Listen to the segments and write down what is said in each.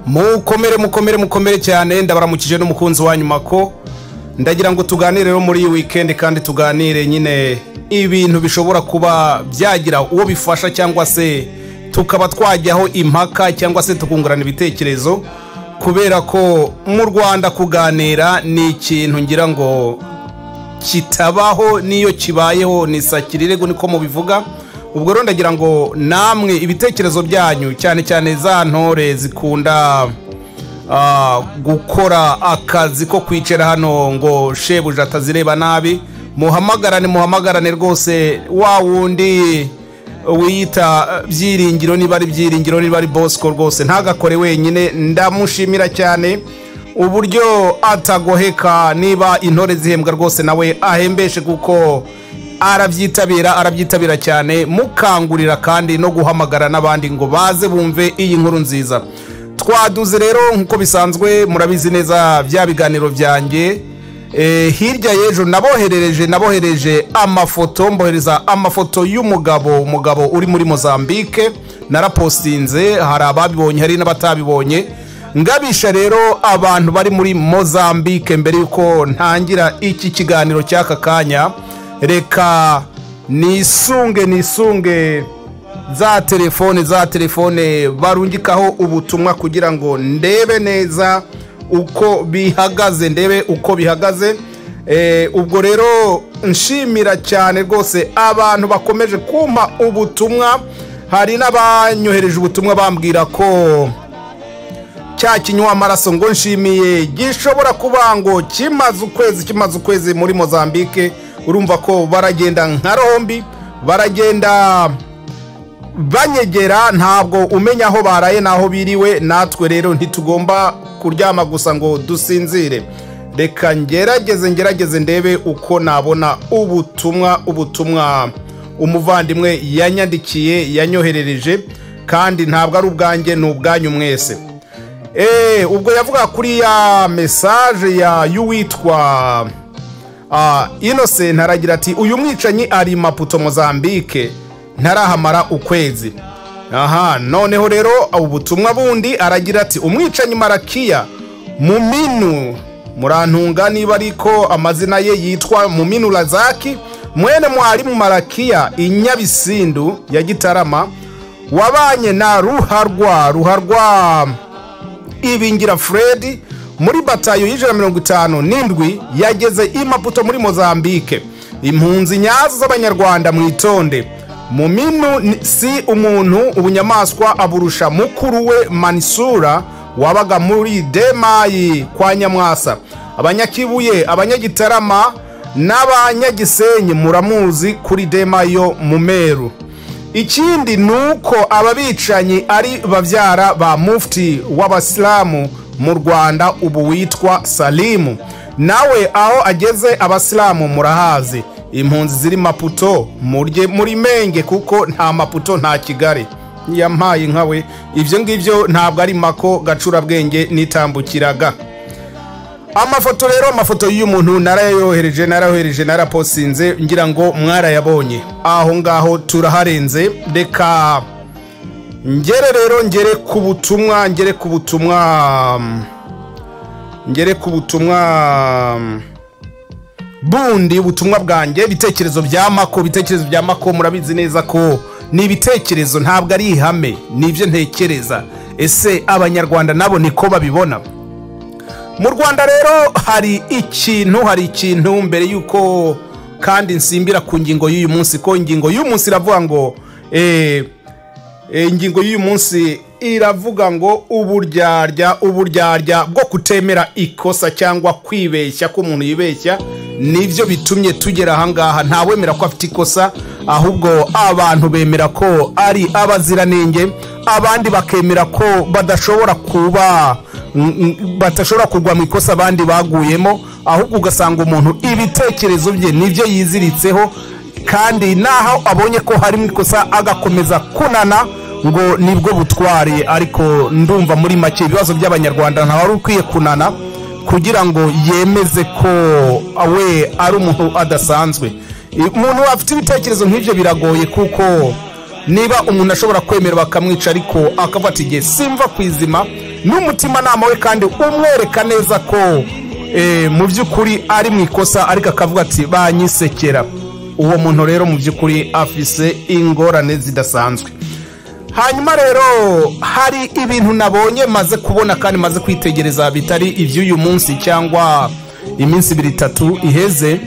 mukomere mukomere mukomere cyane ndabaramukije n'umukunzi wa nyuma ko ndagira ngo tuganire rero muri iyi wikendi kandi tuganire nyine ibintu bishobora kuba byagira uwo bifasha cyangwa se tukaba twajyaho impaka cyangwa se tukungurana ibitekerezo kubera ko mu rwanda kuganira ni ikintu ngira ngo kitabaho n'iyo kibayeho ni sakirirego niko mubivuga ubwo rero ndagira ngo namwe ibitekerezo byanyu cyane cyane za ntore zikunda ah, gukora akazi ko kwicara hano ngo shebuja atazireba nabi muhamagarane muhamagarane rwose wa wundi wiyita eh, byiringiro niba ari byiringiro niba ari bosco rwose ntagakore wenyine ndamushimira cyane uburyo atagoheka niba intore zihembwa rwose nawe ahembeshe kuko arabyitabira arabyitabira cyane mukangurira kandi no guhamagara n'abandi ngo baze bumve iyi nkuru nziza twaduze rero nk'uko bisanzwe murabizi neza bya biganiro byanjye Eh, hirya y'ejo naboherereje naboherereje amafoto mbohereza amafoto y'umugabo umugabo uri muri mozambique narapostinze hari ababibonye hari n'abatabibonye ngabisha rero abantu bari muri mozambique mbere y'uko ntangira iki kiganiro cy'aka kanya reka nisunge nisunge za telefone za telefone barungikaho ubutumwa kugira ngo ndebe neza uko bihagaze ndebe uko bihagaze Eh, ubwo rero nshimira cyane rwose abantu bakomeje kumpa ubutumwa hari n'abanyohereje ubutumwa bambwira ko cya kinywa amaraso ngo nshimiye gishobora kuba ngo kimaze ukwezi kimaze ukwezi muri mozambique urumva ko baragenda nka rombi baragenda banyegera ntabwo umenya aho baraye n'aho biriwe natwe rero ntitugomba kuryama gusa ngo dusinzire reka ngerageze ngerageze ndebe uko nabona ubutumwa ubutumwa umuvandimwe yanyandikiye yanyoherereje kandi ntabwo ari ubwanjye ni ubwanyu mwese Eh, ubwo yavuga kuri ya mesaje ya y'uwitwa ah, innocent aragira ati uyu mwicanyi ari maputo mozambique ntarahamara ukwezi aha noneho rero ubutumwa bundi aragira ati umwicanyi marakiya muminu murantunga niba ariko amazina ye yitwa muminu razaki mwene mwarimu marakiya inyabisindu ya gitarama wabanye na ruharwa ruharwa ibingira fred muri batayo y'ijana mirongo itanu n'indwi yageze i maputo muri mozambique impunzi nyazo z'abanyarwanda mwitonde muminu ni- si umuntu ubunyamaswa aburusha mukuru we manisura wabaga muri demayi kwa nyamwasa abanyakibuye abanyagitarama n'abanyagisenyi muramuzi kuri demayi yo mu meru ikindi ni uko aba bicanyi ari babyara ba mufti w'abasilamu mu rwanda ubu witwa salimu nawe aho ageze abasilamu murahazi impunzi ziri maputo murye muri menge kuko nta maputo nta kigali yampaye nkawe ibyo ngibyo ntabwo ari mako gacurabwenge nitambukiraga amafoto rero amafoto y'uyu muntu narayohereje narayohereje naraposinze ngira ngo mwarayabonye aho ngaho turaharenze reka ngere rero ngere ku butumwa ngere ku butumwa mm, ngere ku butumwa mm, bundi ubutumwa bwanjye ibitekerezo bya mako ibitekerezo bya mako murabizi neza ko ni ibitekerezo ntabwo ari ihame ni ibyo ntekereza ese abanyarwanda nabo niko babibona mu rwanda rero hari ikintu hari ikintu mbere y'uko kandi nsimbira ku ngingo y'uyu munsi ko ingingo y'uyu munsi iravuga ngo eh, eh, ingingo y'uyu munsi iravuga ngo uburyarya uburyarya bwo kutemera ikosa cyangwa kwibeshya ko umuntu yibeshya nibyo bitumye tugera ahangaha ntawemera ko afite ikosa ahubwo abantu bemera ko ari abaziranenge abandi bakemera ko badashobora kuba mm, mm, badashobora kugwa mu ikosa abandi baguyemo ahubwo ugasanga umuntu ibitekerezo bye nibyo yiziritseho kandi naho abonye ko harimo ikosa agakomeza kunana ngo nibwo butware ariko ndumva muri make ibibazo by'abanyarwanda ntawe wari ukwiye kunana kugira ngo yemeze ko we ari umuntu adasanzwe umuntu afite ibitekerezo nk'ibyo biragoye kuko niba umuntu ashobora kwemera bakamwica ariko akafata igihe simva ku izima n'umutimanama we kandi umwereka neza ko eh, mu by'ukuri ari mu ikosa ariko akavuga ati banyisekera uwo muntu rero mu by'ukuri afise ingorane zidasanzwe hanyuma rero hari ibintu nabonye maze kubona kandi maze kwitegereza bitari iby'uyu munsi cyangwa iminsi ibiri itatu iheze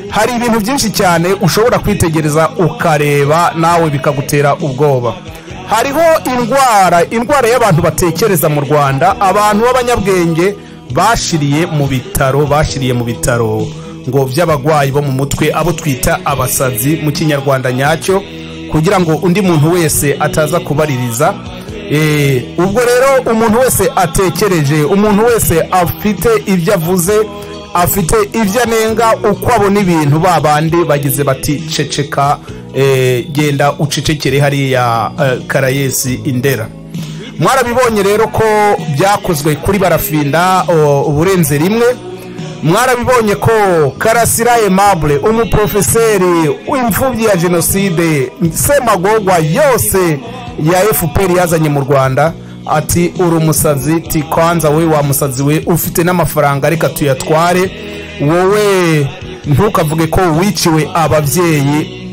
hari ibintu byinshi cyane ushobora kwitegereza ukareba nawe bikagutera ubwoba hariho indwara indwara y'abantu batekereza mu rwanda abantu b'abanyabwenge bashiriye mu bitaro bashiriye mu bitaro ngo by'abarwayi bo mu mutwe abo twita abasazi mu kinyarwanda nyacyo kugira ngo undi muntu wese ataza kubaririza Eh, ubwo rero umuntu wese atekereje umuntu wese afite ibyo avuze afite ibyo anenga uko abona ibintu ba bandi bagize bati ceceka eh, genda ucecekere hariya eh, karayesi indera mwarabibonye rero ko byakozwe kuri barafinda o, uburenze rimwe mwarabibonye ko karasira aimable umuprofeseri w'imfubyi ya jenoside semagogwa yose ya fpr yazanye mu rwanda ati uri umusazi ti kwanza we wa musazi we ufite n'amafaranga reka tuyatware wowe ntukavuge ko wiciwe ababyeyi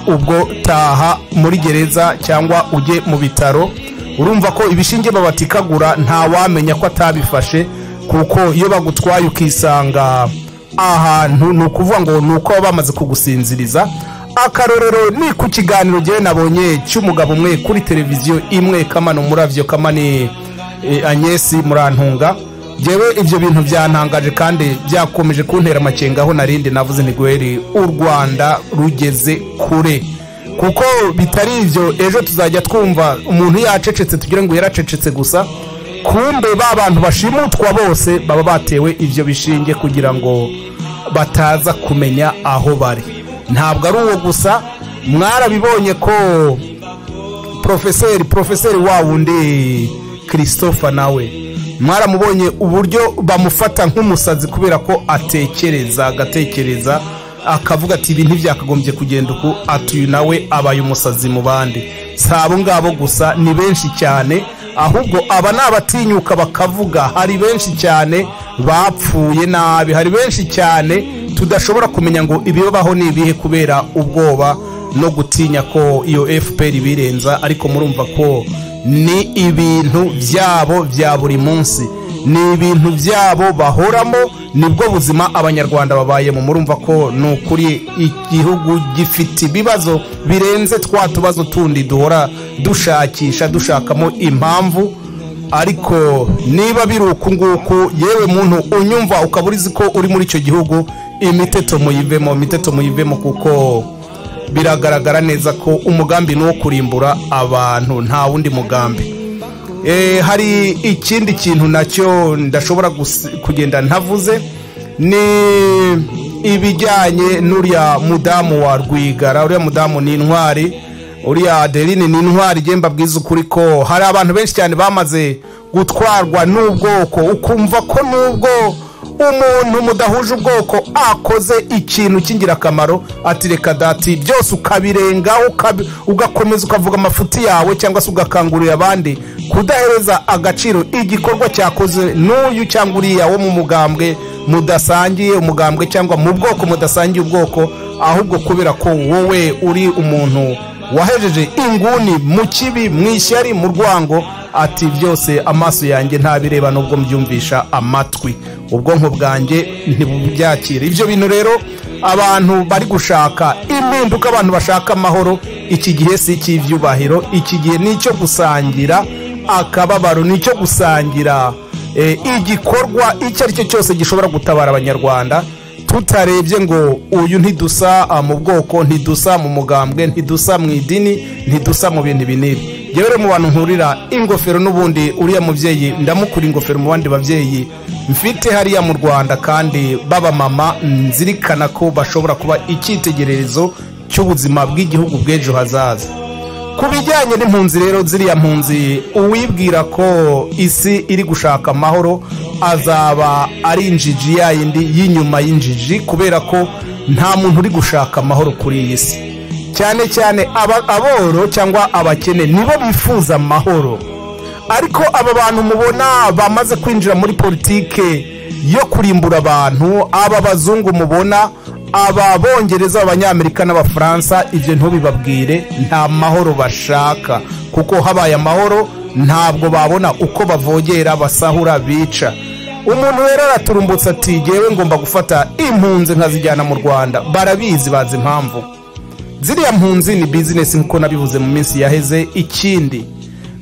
ubwo taha muri gereza cyangwa ujye mu bitaro urumva ko ibishinge babatikagura ntawamenya ko atabifashe kuko iyo bagutwaye ukisanga ahantu ni ukuvuga ngo ni uko baba bamaze kugusinziriza akarorero ni ku kiganiro ngewe nabonye cy'umugabo umwe kuri televiziyo imwe kamano muravyo kamani e, agnesi murantunga ngewe ibyo bintu byantangaje kandi byakomeje kuntera amakenga aho narindi navuze ntigweri u rwanda rugeze kure kuko bitari ibyo ejo tuzajya twumva umuntu yacecetse tugire ngo yaracecetse gusa kumbe ba bantu bashimutwa bose baba batewe ibyo bishinge kugira ngo bataza kumenya aho bari ntabwo ari uwo gusa mwarabibonye ko profeseri profeseri wa wundi christopher nawe mwaramubonye uburyo bamufata nk'umusazi kubera ko atekereza agatekereza akavuga ati ibi ntibyakagombye kugenda uku ati uyu nawe abaye umusazi mu bandi si abo ngabo gusa ni benshi cyane ahubwo aba ni abatinyuka bakavuga hari benshi cyane bapfuye nabi hari benshi cyane tudashobora kumenya ngo ibibaho ni ibihe kubera ubwoba no gutinya ko iyo fpr ibirenza ariko murumva ko ni ibintu byabo bya buri munsi ni ibintu byabo bahoramo nibwo buzima abanyarwanda babayemo murumva ko ni ukuri igihugu gifite ibibazo birenze twa tubazo tundi duhora dushakisha dushakamo impamvu ariko niba biri uku nguku yewe muntu unyumva ukaba urizi ko uri muri icyo gihugu imiteto muyivemo imiteto muyivemo kuko biragaragara neza ko umugambi ni uwo kurimbura abantu nta wundi mugambi Eh, hari ikindi kintu nacyo ndashobora gus- kugenda ntavuze ni ibijyanye n'uriya mudamu wa rwigara uriya mudamu ni intwari uriya adeline ni intwari njye mbabwiza ukuri ko hari abantu benshi cyane bamaze gutwarwa n'ubwoko ukumva ko n'ubwo umuntu mudahuje ubwoko akoze ikintu cy'ingirakamaro ati reka dati byose ukabirenga ukabi- ugakomeza ukavuga amafuti yawe cyangwa se ugakangurira abandi kudahereza agaciro igikorwa cyakoze n'uyu cyangwa uriya wo mu mugambwe mudasangiye umugambwe cyangwa mu bwoko mudasangiye ubwoko ahubwo kubera ko wowe uri umuntu wahejeje inguni mu kibi mu ishyari mu rwango ati byose amaso yanjye ntabireba nubwo mbyumvisha amatwi ubwonko bwanjye ntibubyakira ibyo bintu rero abantu bari gushaka impinduka abantu bashaka amahoro iki gihe si icy'ibyubahiro iki gihe ni icyo gusangira akababaro ni icyo gusangira eh, igikorwa icyo ari cyo cyose gishobora gutabara abanyarwanda tutarebye ngo uyu ntidusa ah, mu bwoko ntidusa mu mugambwe ntidusa mu idini ntidusa mu bintu binini yewe rero mu bantu nkurira ingofero n'ubundi uriya mubyeyi ndamukura ingofero mu bandi babyeyi mfite hariya mu rwanda kandi b'abamama nzirikana ko bashobora kuba icyitegererezo cy'ubuzima bw'igihugu bw'ejo hazaza ku bijyanye n'impunzi rero ziriya mpunzi uwibwira ko isi iri gushaka amahoro azaba ari injiji ya yindi y'inyuma y'injiji kubera ko nta muntu uri gushaka amahoro kuri iyi si cyane cyane aba- aboro cyangwa abakene nibo bifuza amahoro ariko aba bantu mubona bamaze kwinjira muri politike yo kurimbura abantu aba bazungu mubona aba bongereza abanyamerika n'abafaransa ibyo ntubibabwire nta mahoro bashaka kuko habaye amahoro ntabwo babona uko bavogera basahura bica umuntu rero araturumbutse ati ngewe ngomba gufata impunzi nkazijyana mu rwanda barabizi bazi impamvu ziriya mpunzi ni bizinesi nk'uko nabivuze mu minsi yaheze ikindi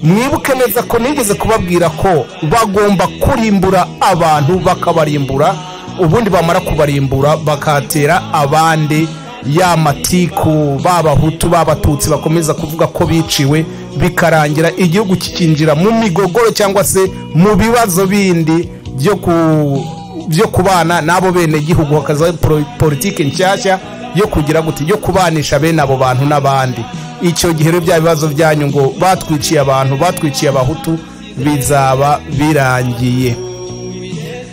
mwibuke neza ko nigeze kubabwira ko bagomba kurimbura abantu bakabarimbura ubundi bamara kubarimbura bakatera abandi ya matiku b'abahutu b'abatutsi bakomeza kuvuga ko biciwe bikarangira igihugu kikinjira mu migogoro cyangwa se mu bibazo bindi byo ku byo kubana n'abo bene gihugu hakaza politiki nshyashya yo kugira gute yo kubanisha bene abo bantu n'abandi icyo gihe rero bya bibazo byanyu ngo batwiciye abantu batwiciye abahutu bizaba birangiye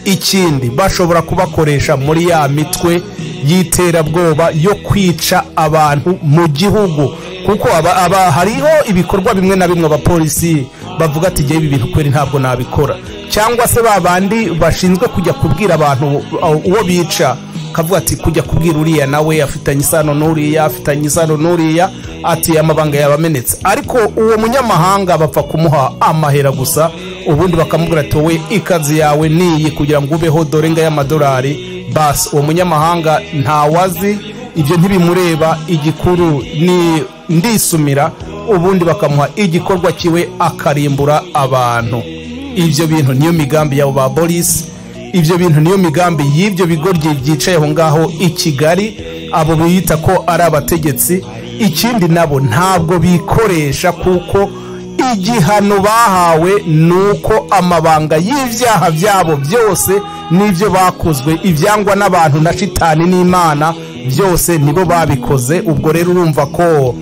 ikindi bashobora kubakoresha muri ya mitwe y'iterabwoba yo kwica abantu mu gihugu kuko aba, aba hariho ibikorwa bimwe na bimwe abapolisi bavuga ati igihe ibi bintu kweri ntabwo nabikora cyangwa se ba bandi bashinzwe kujya kubwira abantu uwo bica kavuga ati kujya kubwira uriya nawe afitanye isano n'uriya afitanye isano n'uriya ati amabanga yabamenetse ariko uwo munyamahanga bapfa kumuha amahera gusa ubundi bakamubwira ati wowe ikazi yawe niyi kugira ngo ubeho dore nga y'amadolari basi uwo munyamahanga ntawazi ibyo ntibimureba igikuru ni ndisumira ubundi bakamuha igikorwa kiwe akarimbura abantu ibyo bintu niyo migambi yabo ba boris ibyo bintu niyo migambi y'ibyo bigo byicaye aho ngaho i kigali abo biyita ko ari abategetsi ikindi nabo ntabwo bikoresha kuko igihano bahawe ni uko amabanga y'ibyaha byabo byose n'ibyo bakozwe ibyangwa n'abantu na shitani n'imana byose nibo babikoze ubwo rero urumva ko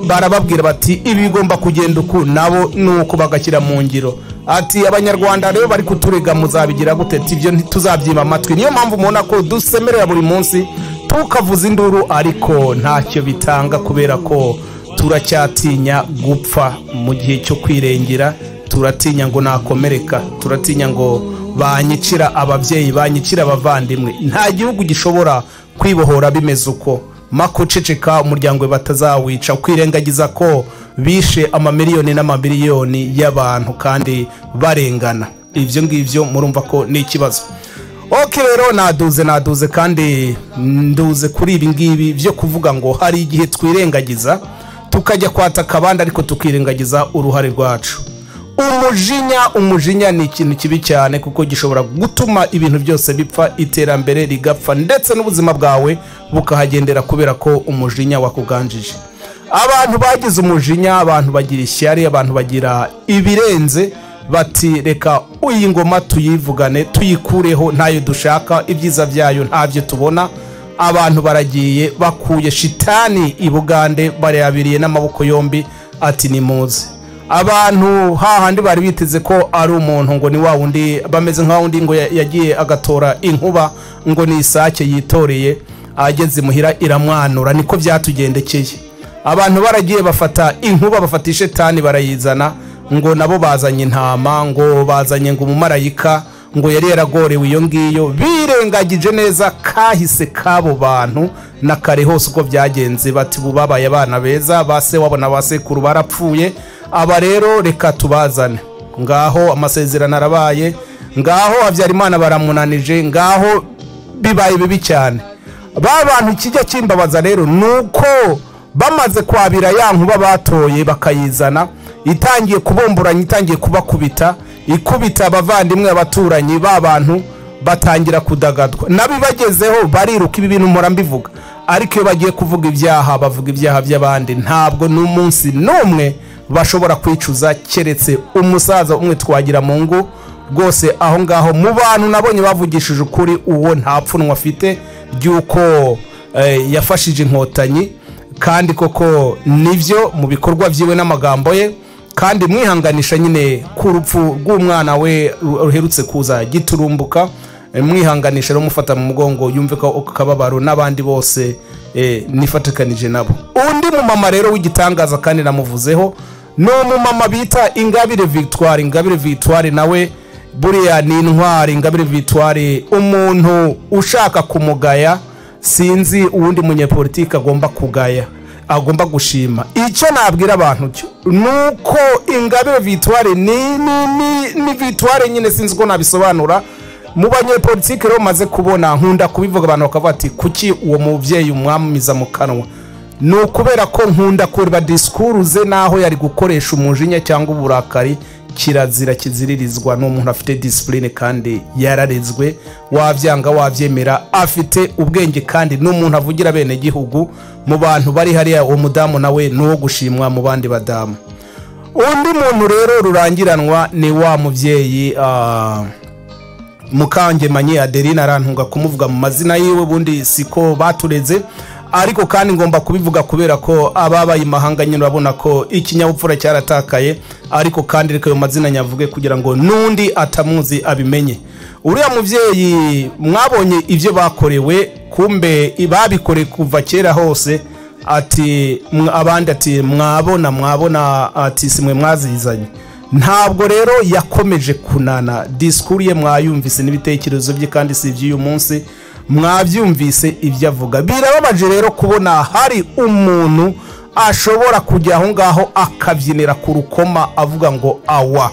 barababwira bati ibi bigomba kugenda uku nabo ni uko bagashyira mu ngiro ati abanyarwanda rero bari kuturega muzabigira gute ibyo ntituzabyima amatwi niyo mpamvu mubona ko dusemerera buri munsi tukavuza induru ariko ntacyo bitanga kubera ko turacyatinya gupfa mu gihe cyo kwirengera turatinya ngo nakomereka turatinya ngo banyicira ababyeyi banyicira abavandimwe nta gihugu gishobora kwibohora bimeze uko makuceceka umuryango we batazawica kwirengagiza ko bishe amamiliyoni n'amamiliyoni y'abantu kandi barengana ibyo ngibyo murumva ko ni ikibazo oke rero naduze naduze kandi nduze kuri ibi ngibi byo kuvuga ngo hari igihe twirengagiza tukajya kwataka abandi ariko tukirengagiza uruhare rwacu umujinya umujinya ni ikintu kibi cyane kuko gishobora gutuma ibintu byose bipfa iterambere rigapfa ndetse n'ubuzima bwawe bukahagendera kubera ko umujinya wakuganjije abantu bagize umujinya abantu bagira ishyari abantu bagira ibirenze bati reka iyi ngoma tuyivugane tuyikureho ntayo dushaka ibyiza byayo ntabyo tubona abantu baragiye bakuye shitani i bugande barayabiriye n'amaboko yombi ati ni muzi abantu hahandi bari biteze ko ari umuntu ngo ni wa wundi bameze nka wundi ngo yagiye agatora inkuba ngo ni isake yitoreye ageze imuhira iramwanura niko byatugendekeye abantu baragiye bafata inkuba bafata ishetani barayizana ngo nabo bazanye intama ngo bazanye ngo umumarayika ngo yari yaragorewe iyo ngiyo birengagije neza kahise k'abo bantu na kare hose uko byagenze bati ubu babaye abana beza ba se wabo na ba sekuru barapfuye aba rero reka tubazane ngaho amasezerano arabaye ngaho habyarimana baramunanije ngaho bibaye bibi cyane ba bantu kijya kimbabaza rero ni uko bamaze kwabira ya nkuba batoye bakayizana itangiye kubomboranya itangiye kubakubita ikubita abavandimwe abaturanyi ba bantu batangira kudagadwa nabo ibagezeho bariruka ibi bintu mpora mbivuga ariko iyo bagiye kuvuga ibyaha bavuga ibyaha by'abandi ntabwo n'umunsi n'umwe bashobora kwicuza keretse umusaza umwe twagira mu ngo rwose aho ngaho mu bantu nabonye bavugishije ukuri uwo nta pfunwe afite ry'uko yafashije inkotanyi kandi koko nibyo mu bikorwa byiwe n'amagambo ye kandi mwihanganisha nyine ku rupfu rw'umwana we ruherutse kuza giturumbuka mwihanganisha rero mufata mu mugongo yumve ko kababaro n'abandi bose nifatikanije nabo undi mumama rero w'igitangaza kandi namuvuzeho ni umumama bita ingabire victoire ingabire victoire nawe buriya ni intwari ingabire victoire umuntu ushaka kumugaya sinzi uwundi munyepolitiki agomba kugaya agomba gushima icyo nabwira abantu cyo ni uko ingabire victoire ni ni ni ni victoire nyine sinzi uko nabisobanura mu banyepolitiki rero bamaze kubona nkunda kubivuga abantu bakavuga ati kuki uwo mubyeyi umwamiza mu kanwa ni ukubera ko nkunda kureba disikuru ze n'aho yari gukoresha umujinya cyangwa uburakari kirazira kiziririzwa ni umuntu afite disipurine kandi yararezwe wabyanga wabyemera afite ubwenge kandi ni umuntu avugira bene gihugu mu bantu bari hariya uwo mudamu nawe ni uwo gushimwa mu bandi badamu undi muntu rero rurangiranwa ni wa mubyeyi ah, mukangemanyi adeline arantunga kumuvuga mu mazina yiwe ubundi siko batureze ariko kandi ngomba kubivuga kubera ko ababaye imahanga nyine urabona ko ikinyabupfura cyaratakaye ariko kandi reka ayo mazina nyavuge kugira ngo n'undi atamuzi abimenye uriya mubyeyi mwabonye ibyo bakorewe kumbe babikoreye kuva kera hose ati mwa- abandi ati mwabona mwabona ati simwe mwazizanye ntabwo rero yakomeje kunana disikuru ye mwayumvise n'ibitekerezo bye kandi si iby'uyu munsi mwabyumvise ibyo avuga birababaje rero kubona hari umuntu ashobora kujya aho ngaho akabyinira ku rukoma avuga ngo awa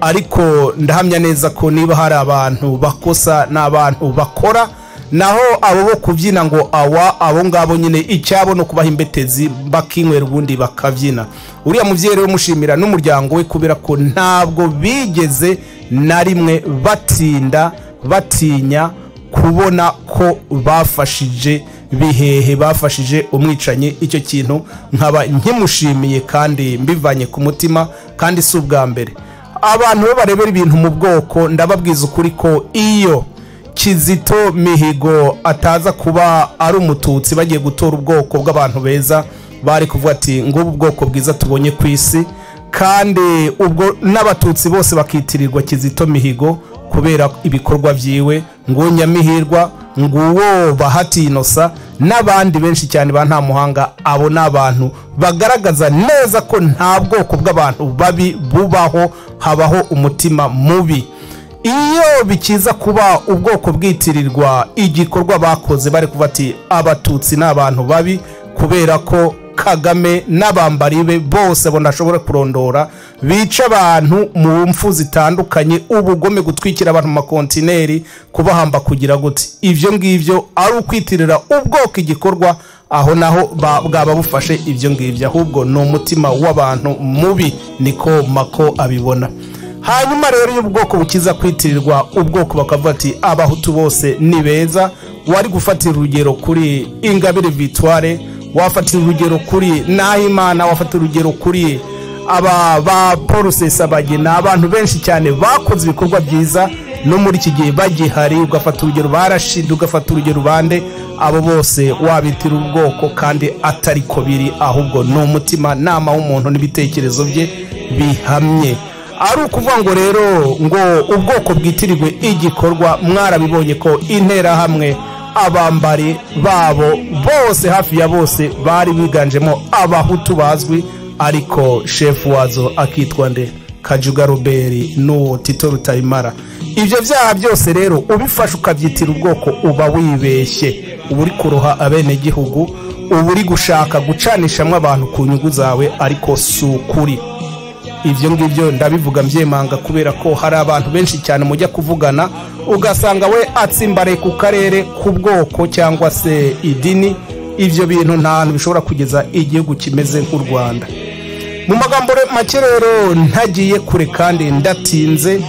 ariko ndahamya neza ko niba hari abantu bakosa n'abantu bakora naho abo bo kubyina ngo awa abo ngabo nyine icyabo no kubaha imbetezi bakinywera ubundi bakabyina uriya mubyeyi rero mushimira n'umuryango we kubera ko ntabwo bigeze na rimwe batinda batinya kubona ko bafashije bihehe bafashije umwicanyi icyo kintu nkaba nkimushimiye kandi mbivanye ku mutima kandi si ubwa mbere abantu bo barebera ibintu mu bwoko ndababwiza ukuri ko iyo kizito mihigo ataza kuba ari umututsi bagiye gutora ubwoko bw'abantu beza bari kuvuga ati ngubu ubwoko bwiza tubonye ku isi kandi ubwo n'abatutsi bose bakitirirwa kizito mihigo kubera ibikorwa byiwe ngo nyamihirwa nguwo bahati inosa n'abandi benshi cyane ba nta muhanga abo ni abantu bagaragaza neza ko nta bwoko bw'abantu babi bubaho habaho umutima mubi iyo bikiza kuba ubwoko bwitirirwa igikorwa bakoze bari kuvuga ati abatutsi ni abantu babi kubera ko kagame n'abambari be bose abo ntashobora kurondora bica abantu mu mfu zitandukanye ubugome gutwikira abantu mu makontineri kubahamba kugira gute ibyo ngibyo ari ukwitirira ubwoko igikorwa aho naho ba- bwaba bufashe ibyo ngibyo ahubwo ni umutima w'abantu mubi niko mako abibona hanyuma rero iyo ubwoko bukiza kwitirirwa ubwoko bakavuga ati abahutu bose ni beza wari gufatira urugero kuri ingabire victoire wafatira urugero kuri nahimana wafatira urugero kuri aba ba paul sesabagina abantu benshi cyane bakoze ibikorwa byiza no muri iki gihe bagihari ugafata urugero barashidi ugafata urugero bande abo bose wabitira ubwoko kandi atari ko biri ahubwo ni umutimanama w'umuntu n'ibitekerezo bye bihamye ari ukuvuga ngo rero ngo ubwoko bwitirirwe igikorwa mwarabibonye ko interahamwe abambari babo bose hafi ya bose bari biganjemo abahutu bazwi ariko shefu wazo akitwa nde kajuga roberi n'uwo tito rutayimara ibyo byaha byose rero ubifashe ukabyitira ubwoko uba wibeshye uba uri kuroha abenegihugu uba uri gushaka gucanishamo abantu ku nyungu zawe ariko si ukuri ibyo ngibyo ndabivuga mbyemanga kubera ko hari abantu benshi cyane mujya kuvugana ugasanga we atsimbaraye ku karere ku bwoko cyangwa se idini ibyo bintu nta hantu bishobora kugeza igihugu kimeze nk'u rwanda mu magambo re- make rero ntagiye kure kandi ndatinze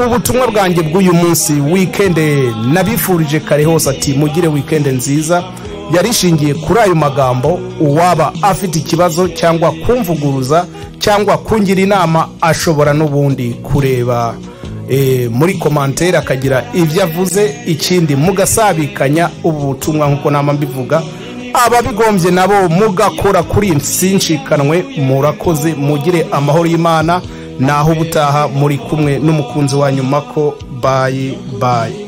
ubutumwa bwanjye bw'uyu munsi wikende nabifurije kare hose ati mugire wikende nziza yari ishingiye kuri ayo magambo uwaba afite ikibazo cyangwa kumvuguruza cyangwa kungira inama ashobora n'ubundi kureba eh, muri komantere akagira ibyo avuze ikindi mugasabikanya ubu butumwa nk'uko nama mbivuga ababigombye nabo mugakora kuri sinshikanwe murakoze mugire amahoro y'imana naho ubutaha muri kumwe n'umukunzi wanyu mako bayi bayi